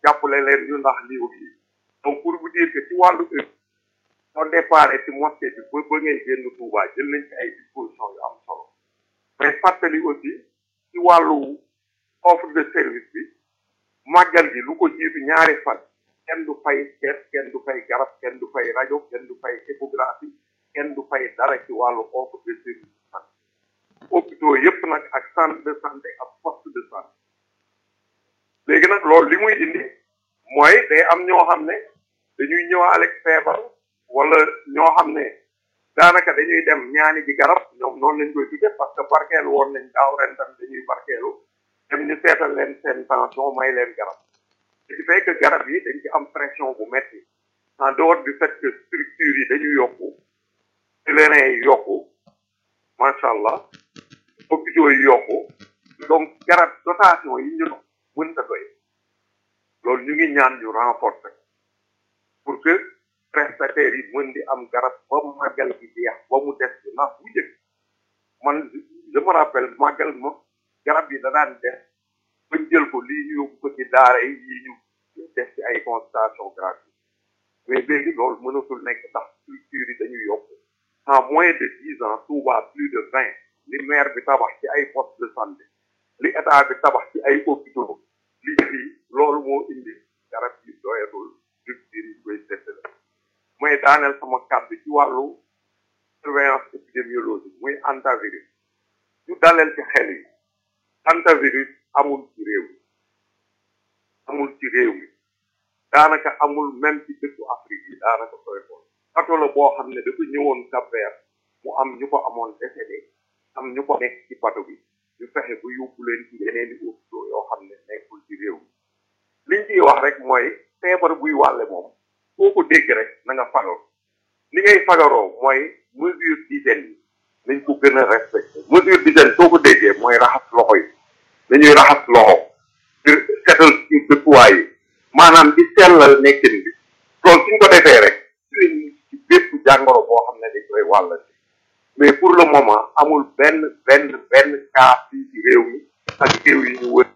jàppale leen ñu ndax lii ak lii donc pour vous dire que ci wàllu heure soo déparé ci mosquée bi ba ba ngay génn Touba jël nañ ci ay dispositions yu am solo mais fàttali aussi ci wàllu offre de service bi màggal gi lu ko jiitu ñaari fan kenn du fay kees kenn du fay garab kenn du fay rajo kenn du fay échographie kenn du fay dara ci wàllu offre de service de santé hôpitaux yépp nag ak centre de santé ak poste de santé léegi nag loolu li muy indi mooy day am ñoo xam ne dañuy ñëwaale feebar wala ñoo xam ne daanaka dañuy dem ñaani ji garab ñoom noonu lañ koy tudde parce que barkeelu woon nañ daaw ren tam dañuy barkeelu dem ñu seetal leen seen tension may leen garab ce qui fait que garab yi dañ ci am pression bu metti en dehors du fait que structures yi dañuy yokku pèlerins yi yokku macha allah hôpitaux yi yokku donc garab dotation yi ñu mënta doy loolu ñu ngi ñaan ñu renforcer pour que prestataires yi mën di am garab ba màggal gi jeex ba mu des bi ndax bu njëkk man je me rappelle màggal ma garab yi da daan def bañ jël ko lii ñu yóbbu ko ci daara yi lii ñu def ci ay consultation gratuite mais léegi loolu mënatul nekk ndax structure yi dañuy yokk en moins de dix ans Touba plus de vingt li maire bi tabax ci ay poste de santé li état bi tabax ci ay hôpitaux li fii loolu moo indi garab yi doyatul structure yi koy seetale mooy daaneel sama kàddu ci wàllu surveillance épidémiologique muy antivirus ñu daleel ci xel yi antivirus amul ci réew mi amul ci réew mi daanaka amul même ci dëkku Afrique yi daanaka sooy xool bato la boo xam ne dafa ñëwoon Cap-Vert mu am ñu ko amoon décédé am ñu ko nekk ci bato bi ñu fexe ba yóbbu leen ci yeneen i hôpitaux yoo xam ne nekkul ci réew mi liñ ciy wax rek mooy feebar buy wàlle moom foo ko dégg rek na nga fagaru li ngay fagaroo mooy mesure d'hygiène yi nañ ko gën a respecté mesure d'hygiène soo ko déggee mooy raxas loxo yi dañuy raxas loxo di setal ci dëkkuwaay yi maanaam di sellal nekkin bi loolu suñ ko defee rek ci bépp jàngoro boo xam ne dañ koy wàllante mais pour le moment amul benn benn benn cas fii ci réew mi ak réew yi ñu wër